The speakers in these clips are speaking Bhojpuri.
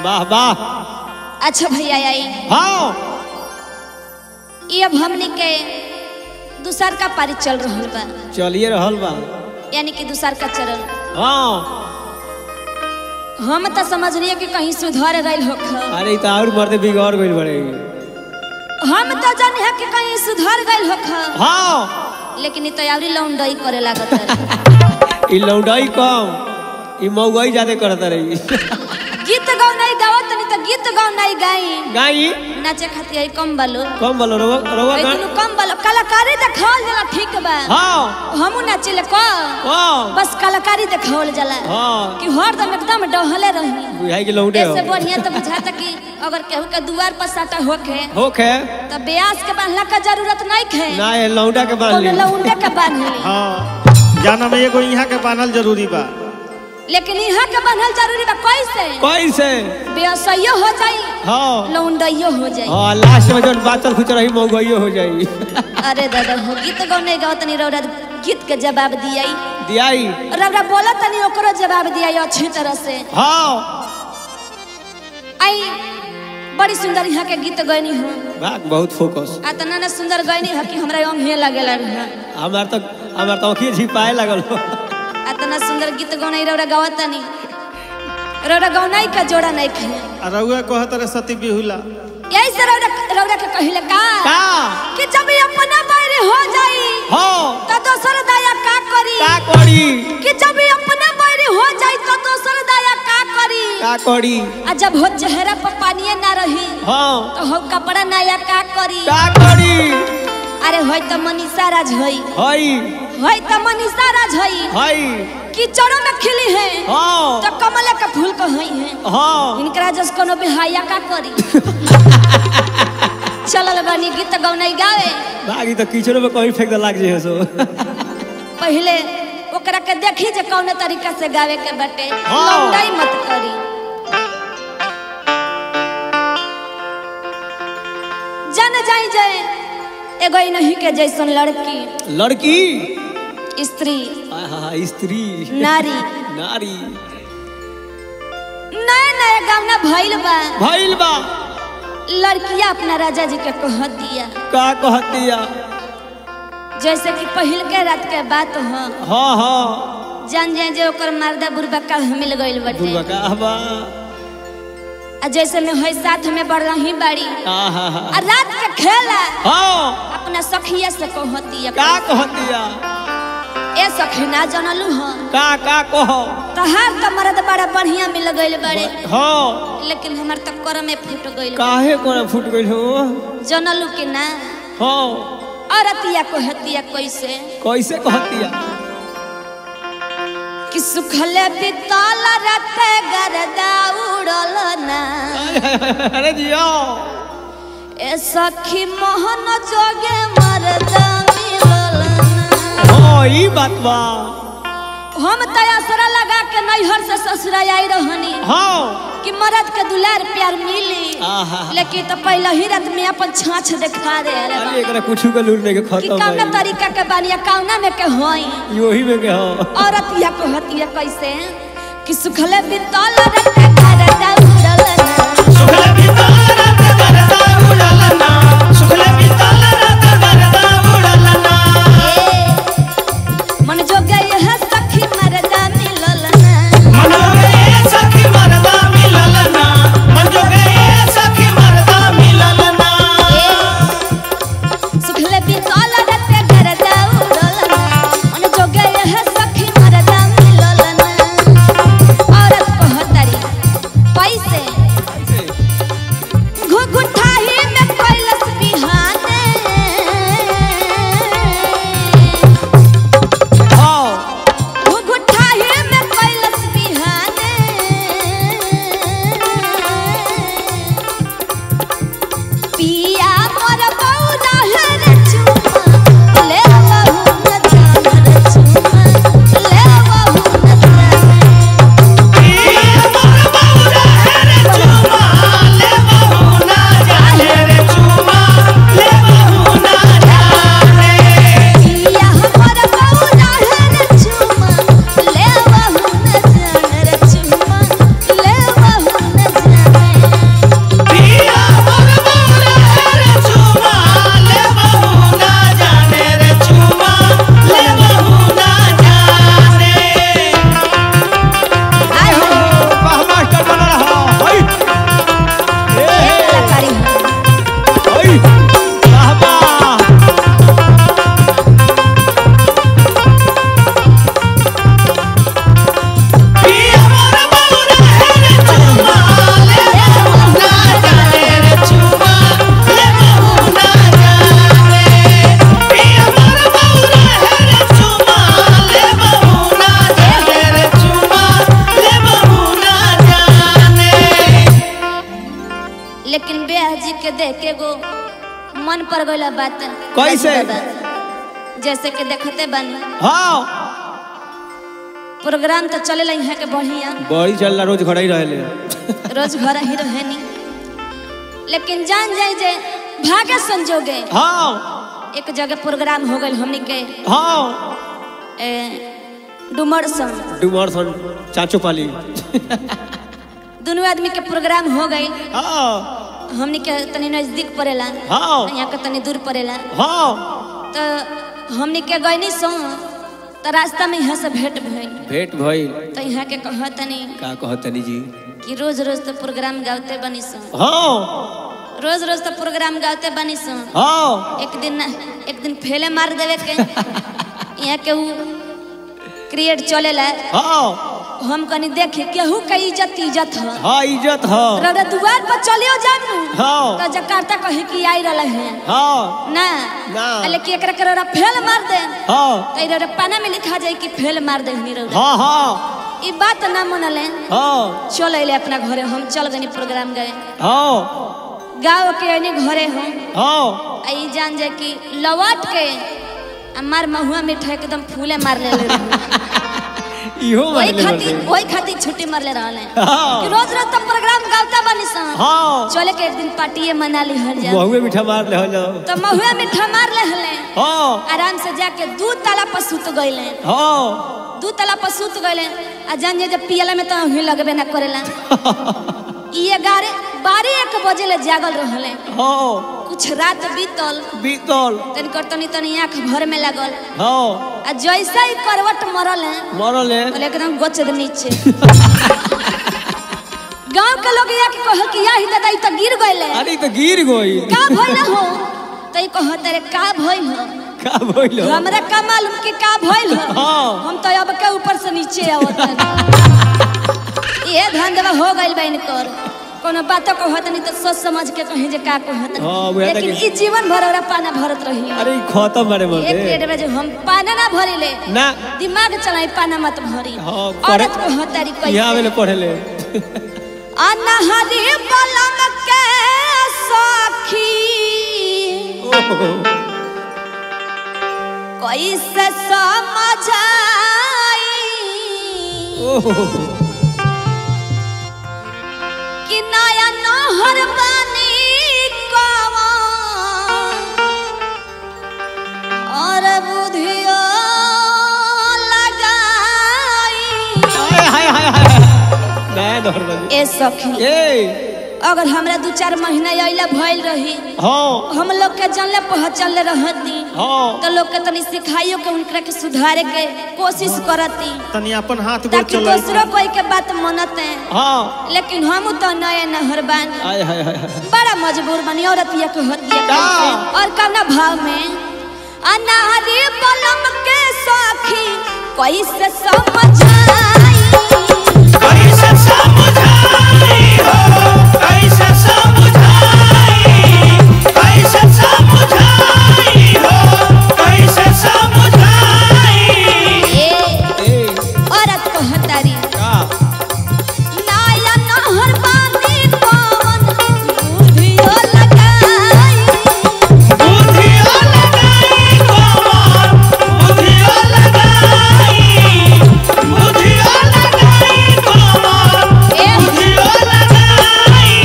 वाह वाह अच्छा भैया आई हाँ ये अब हमने के दूसर का पारी चल रहल बा चलिए रहल बा यानी कि दूसर का चरण हाँ हम तो समझ रही कि कहीं सुधर गई होख अरे ई तो और मर्दे बिगड़ गइल बड़े हम तो जाने है कि कहीं सुधर गई होख हाँ लेकिन ई तैयारी लौंडई करे लागत है ई लौंडाई कम ई मऊगाई ज्यादा करत रही गीत गाओ नहीं गावत नहीं तो गीत गाओ नहीं गाई गाई नाचे खातिर आई कम बालो कम बोलो रवा रवा लेकिन गान उ कम बालो कलाकारी देखावल जाला ठीक बा हाँ हमू नाचिले को हाँ बस कलाकारी देखावल जाला हाँ कि हरदम एकदम डहले रही बुझाई के लौंडे हो ऐसे बढ़िया तो बुझाता कि अगर केहू के दुआर पर साटा होखे होखे तो ब्यास के बांधला का जरूरत नहीं खे ना ये लौंडा के बांध कोनो ली लौंडे के बांध ली हाँ जाना में एगो यहाँ के बानल जरूरी बा लेकिन यहाँ के बांधल जरूरी बा कैसे कैसे ब्यासइयो हो जाई हाँ लौंडइयो हो जाई हाँ लास्ट में जौन बातल खुच रही मऊगाइयो हो जाई अरे दादा हो गीत गाओ नहीं गाओ तनी रौरा गीत के जवाब दियाई दियाई रौरा बोला तनी ओकरो जवाब दियाई अच्छी तरह से हाँ आई बड़ी सुंदर यहाँ के गीत गैनी हो बात बहुत फोकस आ तना ना सुंदर गैनी हो कि हमरा अंग लगेला रहा हमार तो हमार तो अखिए झिपाए लगल हो आ तना सुंदर गीत गौनाई रौरा गावत तनी रौरा गौनाई का जोड़ा नहीं खे आ रउआ कहत रहे सती बिहुला यही से रौरा रौरा के कहिले का का कि जब ये अपना बारे हो जाई हो तो दोसर दाया का करी का करी कि जब ये अपना बारे हो जाई तो दोसर दाया का करी का करी आ जब हो चेहरा पर पानी ना रही हाँ तो हो कपड़ा नया का करी का करी अरे होय तो मनीषा राज होई हई होय तो मनीषा राज होई हई कि चढ़ो में खिली है हाँ तो कमल का फूल को होई है हाँ इनकरा जस कोनो बिहाया का करी चलल बानी गीत गौनाई गावे बागी तो कीचड़ो में कहीं फेंक दे लाग जे सो पहले ओकरा के देखी जे कौन तरीका से गावे के बटे हाँ। लौंडाई मत करी जन जाई जाए एगो ही नहीं के जैसन लड़की लड़की स्त्री आहा, स्त्री नारी नारी नया नया गावना भइल बा भइल बा लड़किया अपना राजा जी के कह दिया का कहतिया जैसे कि पहिल के रात के बात हो हाँ हाँ जान जाए जे ओकर मर्दा बुरबा का मिल गइल बटे बुढ़वा का आबा आ जैसे में होई साथ में बढ़ रही बाड़ी आहा आ रात के खेला हाँ अपना सखिया से कहती का कहतिया ए सखी ना जानलू हो का का कहो तहार तो मर्द बड़ा बढ़िया मिल गइल बड़े हाँ लेकिन हमर तो कर में फूट गइल काहे कोना फूट गइल हो जानलू कि ना हाँ औरतिया कहतिया कैसे कैसे कहतिया कि सुखले बितल रात गरदा उड़ल ना अरे जियो ए सखी मोहन जोगे मरदा मिलल ना हाँ ई बात बा हम तयासरा लगा के नैहर से ससुरा आई रहनी हाँ कि मरद के दुलार प्यार मिली आहा लेकिन तो पहले ही रात में अपन छाछ देखा दे अरे अरे बाप। एकरा कुछ के लूर नहीं के कि खत्म कौना है तरीका के बानिया कौना में के होई योही में के हो औरत या कहतिया कैसे कि सुखले बितल रत घर दौड़ल ना ए, मन जो गए है सखी मरदा मिलल ना सुखले बितल रत घर दौड़ल ना मन जो गए है सखी मरदा मिलल ना औरत कहतरी मन पर गइल बात कैसे? राजू बाबा। जैसे कि देखते बानी हाँ प्रोग्राम तो चलेला यहाँ के बढ़िया बड़ी चल रोज घर ही रहले रोज घर ही रहेनी लेकिन जान जाए जे भाग्य संजोगे हाँ एक जगह प्रोग्राम हो गइल हमनी के हाँ ए, डुमर संग डुमर सन चाचो पाली दोनों आदमी के प्रोग्राम हो गई हाँ हमनी के तनी नजदीक पड़ेला हाँ यहाँ के तनी दूर पड़ेला हाँ तो हमनी के गईनी सो तो रास्ता में यहाँ से भेंट भइल भेंट भइल तो यहाँ के कह तनी का कहतनी जी कि रोज रोज तो प्रोग्राम गाते बनी सो हाँ रोज रोज तो प्रोग्राम गाते बनी सो हाँ एक दिन एक दिन फेले मार देवे के यहाँ के ऊ क्रिएट चलेला हाँ हम कनी देखे केहू के इज्जत इज्जत ह हाँ इज्जत है रौदा दुआर पर चलियो जानू हाँ तो जकार्ता कहे कि आई रहले हैं हाँ ना ना। लेकिन एकरा के रौदा फेल मार दे हाँ तो ई रौदा पाना में लिखा जाए कि फेल मार दे हनी रौदा हाँ हाँ ई बात ना मनले हाँ चल अइले अपना घरे हम चल गनी प्रोग्राम गए हाँ गाँव के अने घरे हम हाँ आ ई जान जाए कि लवाट के आ मार महुआ मिठाई एकदम फूले मार ले रहे इहो वही मारले खातिर बटे। वही खातिर छुट्टी मार ले रहले हाँ। कि रोज रोज तो प्रोग्राम गावता बनी सन हाँ चले के एक दिन पार्टी मना ली हर जा बहुए मीठा मार ले हो तो महुआ मिठा मार ले हले हाँ आराम से जाके दू ताला पर सुत गइले हाँ दू ताला पर सुत गइले आ जान जे जब पियला में तो ही लगबे ना करेला ई ग्यारह बारह एक बजे ले जागल रहले हाँ कुछ रात बीतल बीतल तनी कर तनी तनी आंख भर में लागल हाँ आ जैसा ही करवट मरल है मरल है बोले एकदम गोचद नीचे गांव के लोग या के कहल कि या ही दादा ई तो गिर गइले अरे ई तो गिर गई का भइल हो तो ई कहत रे का भइल हो का भइल हो? हमरा का मालूम कि का भइल हो हाँ। हम तो अब के ऊपर से नीचे आवत ये धंधवा हो गइल बहन कर कोनो बात कहत नहीं तो सोच समझ के कहीं जे का कहत हाँ, वह तो लेकिन कि- ई जीवन भर ओरा पाना भरत रही अरे ई खत्म बारे एक मर्दे पेट में जो हम पाना ना भरिले ना दिमाग चलाई पाना मत भरी हाँ, औरत पढ़े- को हतारी यहाँ कैसे आवेले पढ़े ले अनहरी बलम के सखी ओहो, कैसे समझाई ओहो, कि नया नहर बनी कवा और बुधियो लगाई हाय हाय हाय हाय मैं नहर बनी ए सखी ए अगर हमरा दू चार महीना अइला भइल रही हाँ हम लोग के जानले पहचानले रहती हाँ तो लोग के तनी सिखाइयो के उनकरा के सुधारे के कोशिश करती तनी अपन हाथ गोड़ ताकि चलाई दूसरों कोई के बात मनते हाँ लेकिन हम तो नए नहर बानी हाय हाय हाय हाय। बड़ा मजबूर बनी औरत ये कहती है का? कैसे? और कवना भाव में अनारी बलम के सखी कैसे समझाई कैसे समझाई हो कैसे समझाई कैसे समझाई हो कैसे समझाई ए ए औरत कहतारी का नाया नहर बानी पवन बुधियो लगाई बुधिया लगाई कमर बुधिया लगाई बुधिया लगाई कमर ए बुधिया लगाई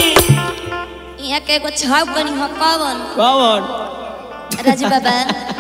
यहाँ के एगो छाव बनी हो कवन कौन राजू बाबा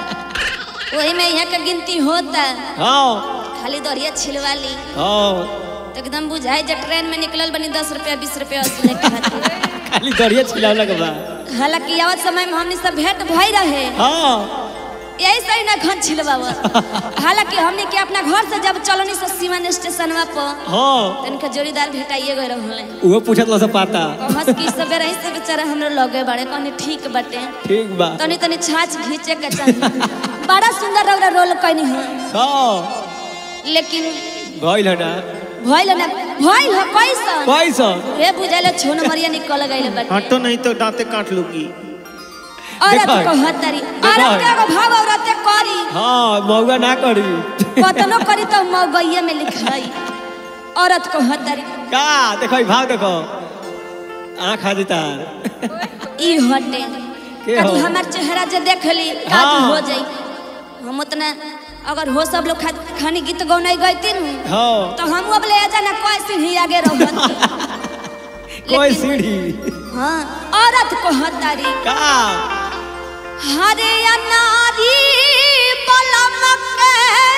वही में यहाँ के गिनती होता हाँ खाली दरिया छिलवा ली हाँ तो एकदम बुझाई जब ट्रेन में निकलल बनी दस रुपया बीस रुपया वसूले के खातिर खाली दरिया छिलावला के बाद हालांकि आवत समय में हमने सब भेंट भई रहे हाँ यही सही ना घन छिलवावत हालांकि हमने के अपना घर से जब चलनी से सीवन स्टेशनवा पर हाँ तनिका जोड़ीदार भेटाइए गए रहले वो पूछत लो से पाता कहस की सबे रही से बेचारा हमरे लगे बड़े कहनी ठीक बटे ठीक बा तनी तनी छाछ घींचे के चाहिए बड़ा सुंदर रौरा रोल कहनी हो हाँ लेकिन भइल है ना भइल ना भइल हो पैसा पैसा रे बुझाइले छोन मरिया निकल गइले बटे हटो नहीं तो दांते काट लूगी औरत देखा है। कहतरी देखा औरत के है। एगो भाव औरत करी हाँ मौगा ना करी कतनो करी तो मगैया में लिखाई औरत कहतरी का देखो ई भाव देखो आँख आ देता ई हटे के का तू हो? हमार चेहरा जे देख ली का हाँ। तू हो जाई हम उतना अगर हो सब लोग खा- खानी गीत गौनाई गईती न हाँ तो हम अब ले जाना कोई सीढ़ी आगे रहत कोई लेकिन- सीढ़ी हाँ औरत को हतारी का हरे अनारी बलम के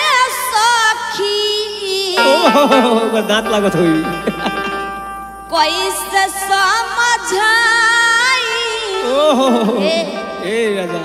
सखी ओहो ओकर दांत लागत होई कैसे समझाई ओहो ए। ए राजा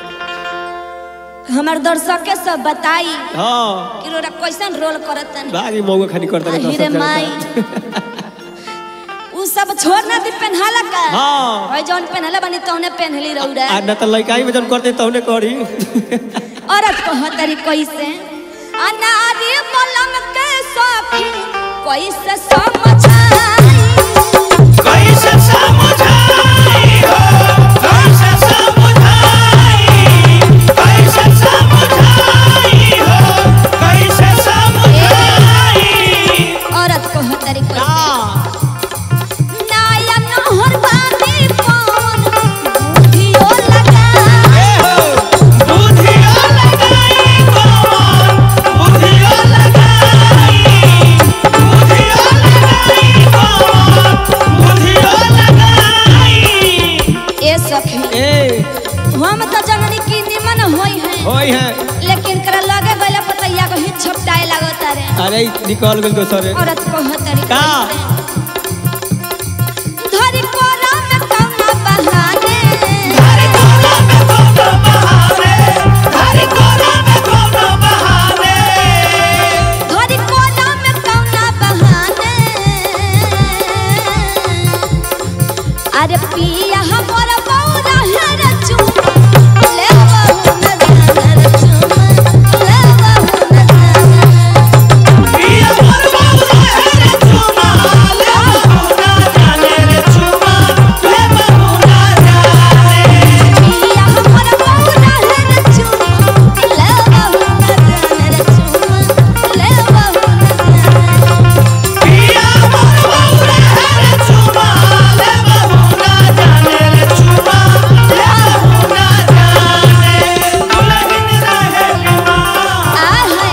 हमार दर्शक के सब बताई हाँ कि रोरा कैसन रोल करतन बागी मौका खानी करता रहता अहिरे सब माई जनता। उ सब छोड़ ना दी पहनाला का हाँ। भाई जौन पहनला बनी तौने पहनली रौरा आ न त लइकाई में जन करते तौने करी औरत को हतरी कैसे अनारी बलम के सखी कैसे समझाई कैसे समझाई हो कैसे समझाई कैसे समझाई हो कैसे समझाई औरत को हतरी कैसे का नाया नहर बानी कौन बुधियो लगाई बुधिया लगाई कौन बुधिया लगाई बुधिया लगाई कौन बुधिया लगाई ए सखी ए हम तो जननी की निमन होई है होई है लेकिन कर लगे गले पतैया को हित छपटाए लगता रे अरे निकल गेल दोसरे औरत को हतरी का? धरी कोरा में कौना बहाने हरे कोला में कोनो बहाने हरे कोला में कोनो बहाने धरी कोरा में कौना बहाने अरे पिया हमर बौरा है रे चुमा ले बहू न जाने रे चुमा ले बहू न जाने पिया मोर बौरा है रे चुमा ले बहुना जाने रे चुमा ले बहुना जाने पिया हमर बौरा है रे चुमा ले बहू न जाने रे चुमा ले बहू न जाने पिया मोर बौरा है रे चुमा ले बहुना जाने रे चुमा ले बहुना जाने दुल्हन रहे बीमार आ है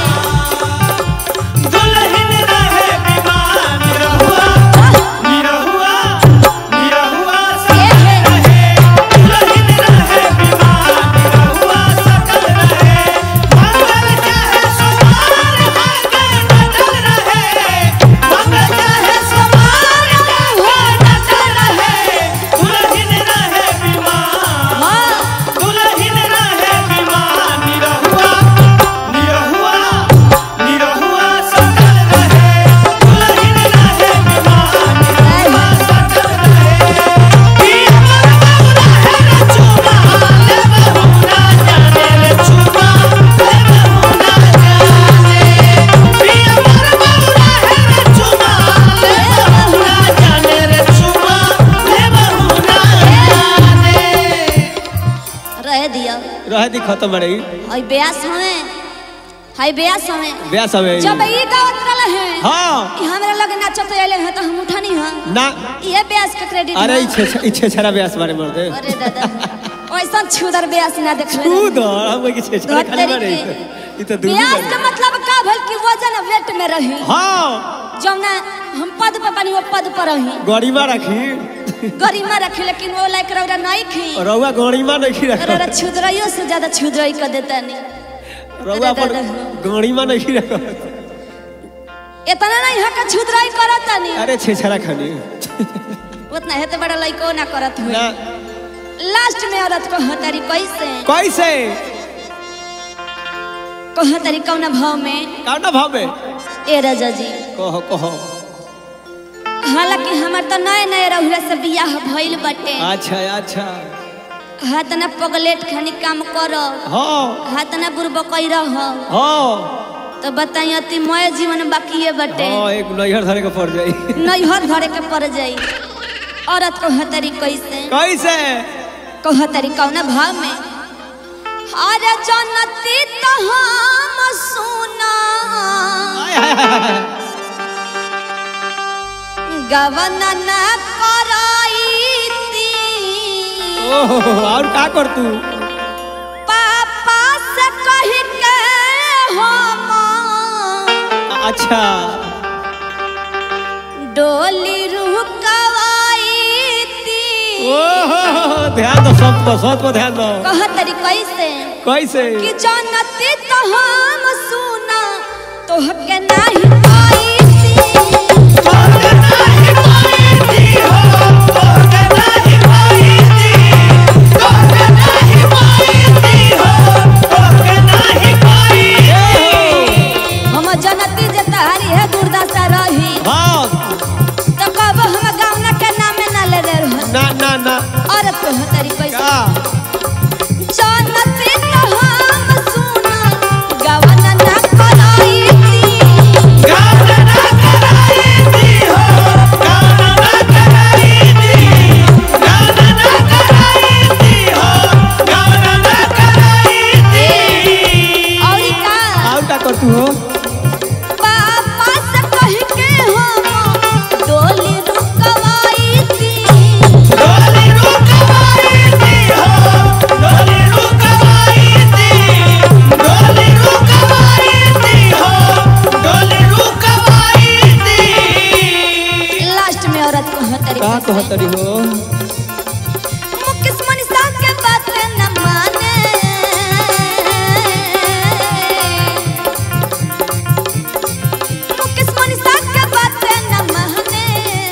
दुल्हन रहे बीमार निरहुआ निरहुआ निरहुआ ये है रहे दुल्हन रहे बीमार निरहुआ सकल रहे मंगल चाहे सोमार आगे डटल रहे मंगल चाहे सोमार आगे डटल रहे दुल्हन रहे बीमार हाँ दुल्हन रहे बीमार निरहुआ निरहुआ निरहुआ सकल रहे दुल्हन रहे बीमार निरहुआ सकल रहे पिया मोर बौरा है रे चुमा ले बहुना जाने रे चुमा ले बहुना जाने पिया मोर बौरा है रे चुमा ले बहुना जाने रे चुमा ले बहुना जाने रह दिया रह दी खत्म रही हई ब्यास हमें हई ब्यास हमें ब्याह सब है जब ई गावत रहले हैं हाँ कि हमरा लगे नाचत आइले हैं तो हम उठानी हां ना ये ब्यास का क्रेडिट अरे है। इच्छे इच्छे छरा ब्यास बारे मर दे अरे दादा ऐसा छुदर ब्यास ना देखले तू दो हम के छे छरा खाली धोतरी बारे के। ई तो दूर ब्यास का मतलब का भल कि वजन वेट में रही हाँ जौना हम पद पर बनी वो पद पर रही गड़ीमा रखी गरिमा रखे लेकिन वो लाइक रौरा नहीं खी रउआ गड़ीमा नहीं रख रौरा छुदराइयो से ज्यादा छुदराई कर देता नहीं रउआ पर दादा। गड़ीमा नहीं रख इतना नहीं है का छुदराई करता नहीं अरे छे छरा खाली उतना है तो बड़ा लइको ना करत हुए ना लास्ट में औरत को हतारी कैसे कैसे को हतारी कौना भाव में कौना भाव में ए राजा जी कहो कहो हालांकि हमार तो नए नए रहुआ से बियाह भइल बटे अच्छा अच्छा हाथ ना पगलेट खानी काम करो हाँ हाथ ना बुरबकई रह हाँ तो बताई अति मय जीवन बाकी बटे हाँ एक नैहर धरे के पड़ जाई नैहर धरे के पड़ जाई औरत को हतरी कैसे कैसे को हतरी कौना भाव में अरे जनती तो हम सुना आय, हाय, हाय, हाय। गवन न कराई ओहो और का कर तू पापा से कह के हम अच्छा डोली रुकवाई थी ओहो ध्यान दो सब पर सब पर ध्यान दो कह तरी कैसे कैसे कि जानती तो हम सुना तोहके नहीं पाई थी तोहके नाही पाई थी हो तोहके नाही पाई थी तोहके नाही पाई थी हो तोहके नाही पाई थी हम जनती जे तहारी है दुर्दशा रही हाँ तो कब हम गावना के नामे ना ले ले रह ना ना ना और तो तरी कैसे का जानती तो हम सुना गवना ना कराई थी गाना ना कराई थी हो गाना ना कराई थी गाना ना कराई थी हो गाना ना कराई थी और का और का कर तू हो पापा से कह के हम डोली रुकवाई थी डोली रुकवाई थी हो डोली रुकवाई थी डोली रुकवाई थी हो डोली रुकवाई थी लास्ट में औरत को तरी का कह तरी हो मुकेश मनीषा के बात न माने मुकेश मनीषा के बात न माने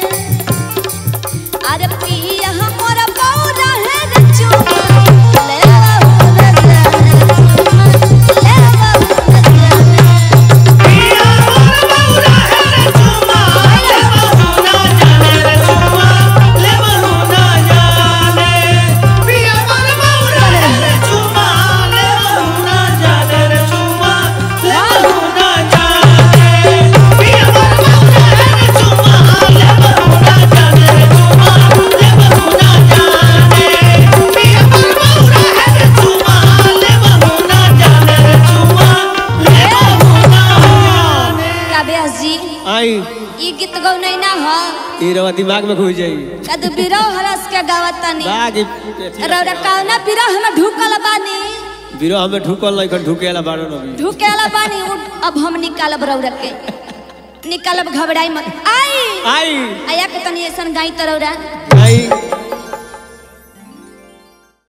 अरे पिया हमरा बौरा है रे चुमा ले बहू न जाने चुमा ले बहू न जाने पिया मोर बौरा है रे चुमा ले बहू ना जाने रे चुमा ले बहू ना जाने पिया मोर बौरा है रे चुमा ले बहू ना जाने रे चुमा ले बहू ना जाने पिया मोर बौरा है रे चुमा ले बहू ना जाने रे चुमा ले बहू ना जाने पिया मोर बौरा है रे चुमा ले बहू ना जाने रे चुमा ले बहू ना जाने का व्यास जी आई ई गीत गौ नहीं ना ह ये रवा दिमाग में घुस जाई कद बिरह हरस के गावत तनी बाग रौरा कौना बिरह में ढुकल बानी बिरो हमें ढुकल नहीं कर ढुकेला बारो न भी ढुकेला बानी उठ, अब हम निकालब रौरा के निकालब घबराई मत आई आई आया के तनी ऐसन गाई त रौरा आई